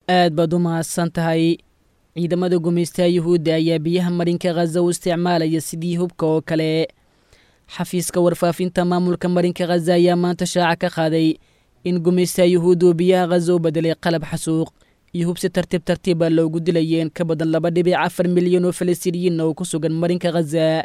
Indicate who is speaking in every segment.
Speaker 1: aad baad u mahadsan tahay ciidamada gumaystaha yuhuudda ayaa biyaha marinka khaza u isticmaalaya sidii hubka oo kale xafiiska warfaafinta maamulka marinka khaza ayaa maanta shaaca ka qaaday in gumaystaha yuhuudda uu biyaha khaza u bedelay qalab xasuuq iyo hub si tartiib tartiiba loogu dilayay in ka badan laba dhibic afar milyan oo falastiiniyiinna oo ku sugan marinka khaza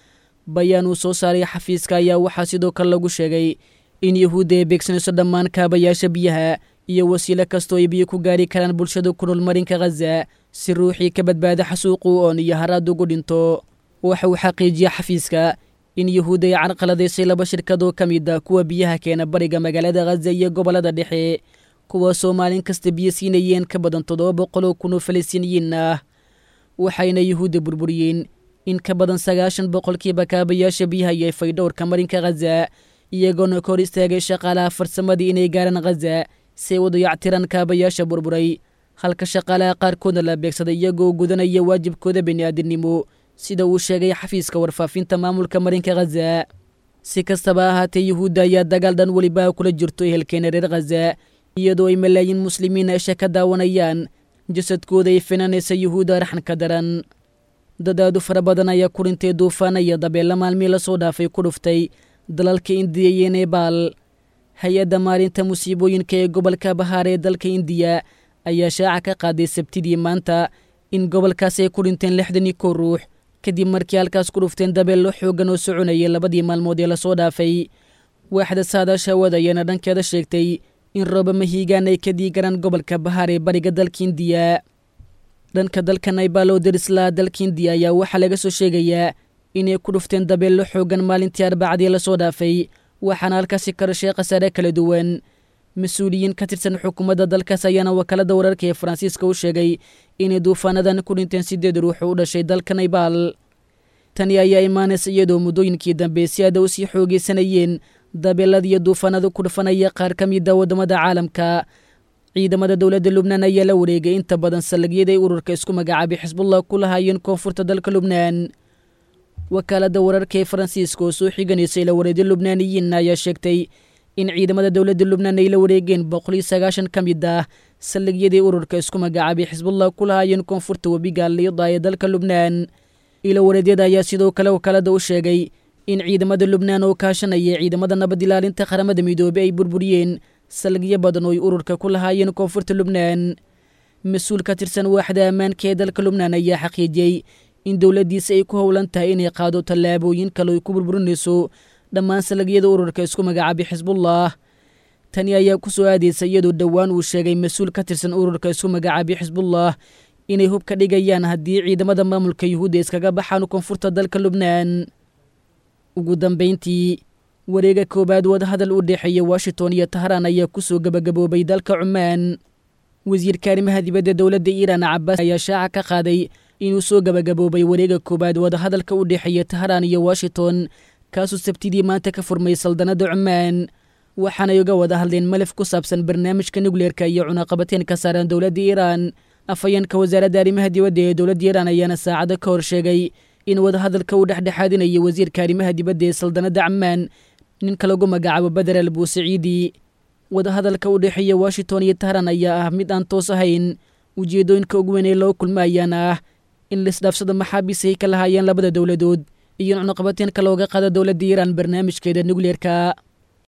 Speaker 1: bayaan uu soo saaray xafiiska ayaa waxaa sidoo kale lagu sheegay in yuhuudda ay beegsanayso dhammaan kaabayaasha biyaha iyo wasiilo kastoo ay biyo ku gaari karaan bulshada ku nool marinka khaza si ruuxii ka badbaada xasuuqu oon iyo haraad ugu dhinto waxa uu xaqiijiyey xafiiska in yuhuudda ay carqaladaysay laba shirkadoo ka mid a kuwa biyaha keena bariga magaalada khaza iyo gobollada dhexe kuwaasoo maalin kasta biyo siinayeen ka badan toddoba boqol oo kun oo falastiiniyiin ah waxayna yuhuudda burburiyeen in ka badan sagaashan boqolkiiba kaabayaasha biyaha iyo faydhowrka marinka khaza iyagoona ka hor istaagay shaqaalaha farsamadii inay gaaraan khaza si ay u dayactiraan kaabayaasha burburay halka shaqaalaha qaarkoodna la beegsaday iyagoo gudanaya waajibkooda bini'aadinimo sida uu sheegay xafiiska warfaafinta maamulka marinka khaza si kastaba ahaatee yuhuudda ayaa dagaal dhan weliba kula jirto ehelkeena reer khaza iyadoo ay malaayiin muslimiin esha ka daawanayaan jasadkooda ay finanaysa yuhuudda raxanka daran dadaadu fara badan ayaa ku dhintay duufaana iyo dabeella maalmii lasoo dhaafay ku dhuftay dalalka indiya iyo nebaal hay-adda maalinta musiibooyinka ee gobolka bahaar ee dalka indiya ayaa shaaca ka qaaday sabtidii maanta in gobolkaas ay ku dhinteen lixdan iyo kow ruux kadib markii halkaas ku dhufteen dabeello xooggan oo soconayay labadii maalmood ee lasoo dhaafay waaxda saadaasha hawada ayaana dhankeeda sheegtay in rooba mahiigaan ay ka diigaraan gobolka bahaar ee bariga dalka indiya dhanka dalka naybal oo darislaa dalka indiya ayaa waxaa laga soo sheegayaa inay ku dhufteen dabeello xooggan maalintii arbacadii lasoo dhaafay waxaana halkaasi ka dhashay khasaare kala duwan mas-uuliyiin ka tirsan xukuumadda dalkaas ayaana wakaalada wararka ee faransiiska u sheegay inay duufaanadan ku dhinteen sideed ruux oo u dhashay dalka naybal tani ayaa imaanaysa iyadoo muddooyinkii dambe si aada u sii xoogeysanayeen dabeeladiiyo duufaanada ku dhufanaya qaar ka mida waddamada caalamka ciidamada dowladda lubnaan ayaa la wareegay inta badan saldhigyada ay ururka isku magacaabay xisbullah ku lahaayeen koonfurta dalka lubnaan wakaaladda wararka ee faransiiska oo soo xiganaysay la wareedyo lubnaaniyiin ayaa sheegtay in ciidamada dowladda lubnaan ay la wareegeen boqol iyo sagaashan ka mid ah saldhigyadii ururka isku magacaabay xisbullah ku lahaayeen koonfurta webiga liida ee dalka lubnaan ilo wareedyada ayaa sidoo kale wakaalada u sheegay in ciidamada lubnaan oo kaashanaya ciidamada nabad ilaalinta qaramada midoobey ay burburiyeen saldhigyo badan oo ay ururka ku lahaayeen koonfurta lubnaan mas-uul ka tirsan waaxda ammaanka ee dalka lubnaan ayaa xaqiijiyey in dowladdiisa ay ku howlan tahay inay qaado tallaabooyin kale ay ku burburinayso dhammaan saldhigyada ururka isku magacaabay xisbullah tani ayaa ku soo aadaysa iyadoo dhowaan uu sheegay mas-uul ka tirsan ururka isku magacaabay xisbullah inay hub ka dhigayaan haddii ciidamada maamulka yuhuudda iskaga baxaan koonfurta dalka lubnaan ugu dambayntii wareega koowaad wadahadal u dhexeeya washington iyo tahraan ayaa kusoo gebagaboobay dalka cumaan wasiirka arrimaha dibadda dowladda iiraan cabaas ayaa shaaca ka qaaday inuu soo gebagaboobay wareega koowaad wadahadalka u dhexeeya tahraan iyo washington kaasuu sabtidii maanta ka furmay saldanadda cumaan waxaanay uga wada hadleen malaf ku saabsan barnaamijka nukleerka iyo cunaqabateen ka saaran dowladda iiraan afhayeenka wasaaradda arrimaha dibadda ee dowladda iiraan ayaana saacado ka hor sheegay in wadahadalka uu dhexdhexaadinayo wasiirka arrimaha dibadda ee saldanadda camaan ninka lagu magacaabo beder al buusaciidi wadahadalka u dhexeeya washington iyo tahran ayaa ah mid aan toos ahayn ujeeddooyinka ugu weyn ee loo kulma ayaana ah in laisdhaafsado maxaabiis ay ka lahaayeen labada dowladood iyo in cunaqabateenka looga qaado dowladda iiraan barnaamijkeeda nukleerka